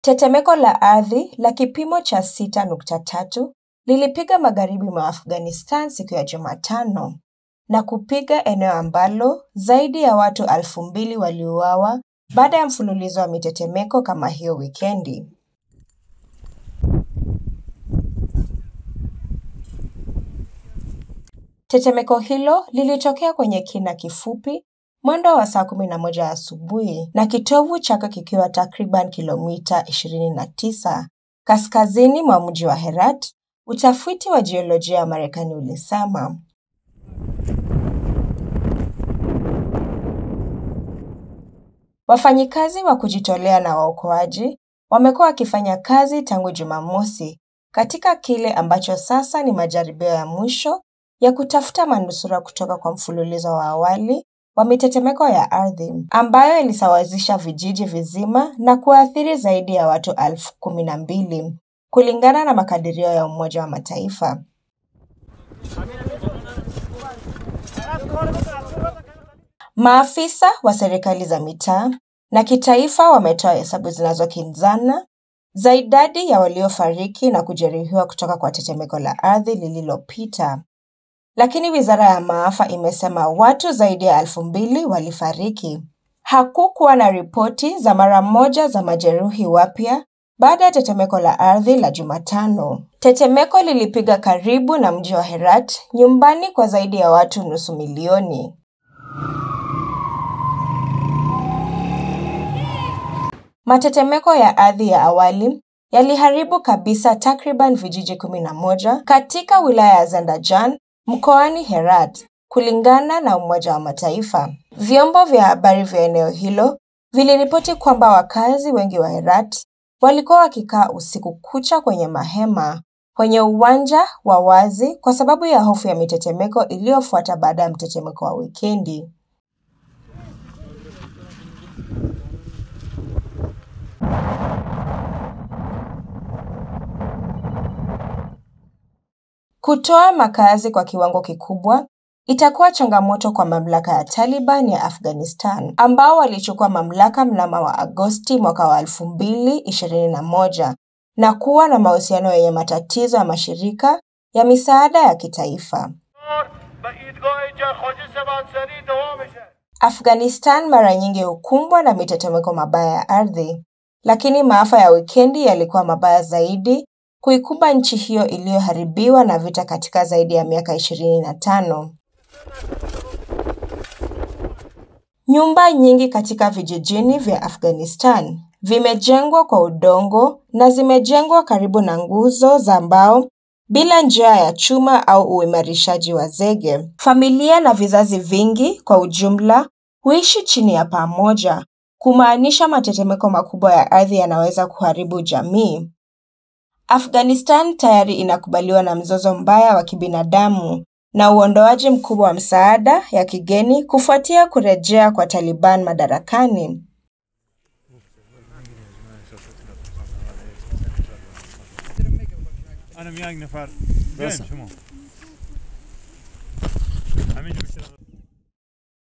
Tetemeko la ardhi la kipimo cha 6.3 lilipiga magharibi mwa Afghanistan siku ya Jumatano na kupiga eneo ambalo zaidi ya watu elfu mbili waliuawa baada ya mfululizo wa mitetemeko kama hiyo wikendi. Tetemeko hilo lilitokea kwenye kina kifupi mwendo wa saa 11 asubuhi na kitovu chake kikiwa takriban kilomita 29 kaskazini mwa mji wa Herat, utafiti wa jiolojia wa Marekani ulisema. Wafanyikazi wa kujitolea na waokoaji wamekuwa wakifanya kazi tangu Jumamosi katika kile ambacho sasa ni majaribio ya mwisho ya kutafuta manusura kutoka kwa mfululizo wa awali wa mitetemeko ya ardhi ambayo ilisawazisha vijiji vizima na kuathiri zaidi ya watu elfu kumi na mbili kulingana na makadirio ya Umoja wa Mataifa. Maafisa wa serikali za mitaa na kitaifa wametoa hesabu zinazokinzana za idadi ya waliofariki na kujeruhiwa kutoka kwa tetemeko la ardhi lililopita. Lakini wizara ya maafa imesema watu zaidi ya elfu mbili walifariki. Hakukuwa na ripoti za mara moja za majeruhi wapya baada ya tetemeko la ardhi la Jumatano. Tetemeko lilipiga karibu na mji wa Herat, nyumbani kwa zaidi ya watu nusu milioni. Matetemeko ya ardhi ya awali yaliharibu kabisa takriban vijiji kumi na moja katika wilaya ya Zandajan mkoani Herat, kulingana na Umoja wa Mataifa. Vyombo vya habari vya eneo hilo viliripoti kwamba wakazi wengi wa Herat walikuwa wakikaa usiku kucha kwenye mahema kwenye uwanja wa wazi kwa sababu ya hofu ya mitetemeko iliyofuata baada ya mtetemeko wa wikendi. Kutoa makazi kwa kiwango kikubwa itakuwa changamoto kwa mamlaka ya Taliban ya Afghanistan ambao walichukua mamlaka mnamo wa Agosti mwaka wa 2021 na kuwa na mahusiano yenye matatizo ya mashirika ya misaada ya kitaifa. Afghanistan mara nyingi hukumbwa na mitetemeko mabaya ya ardhi, lakini maafa ya wikendi yalikuwa mabaya zaidi kuikumba nchi hiyo iliyoharibiwa na vita katika zaidi ya miaka 25. Nyumba nyingi katika vijijini vya Afghanistan vimejengwa kwa udongo na zimejengwa karibu na nguzo za mbao bila njia ya chuma au uimarishaji wa zege. Familia na vizazi vingi kwa ujumla huishi chini ya paa moja, kumaanisha matetemeko makubwa ya ardhi yanaweza kuharibu jamii. Afghanistan tayari inakubaliwa na mzozo mbaya wa kibinadamu na uondoaji mkubwa wa msaada ya kigeni kufuatia kurejea kwa Taliban madarakani. انا میان نفر بیاین شما همینجا بشین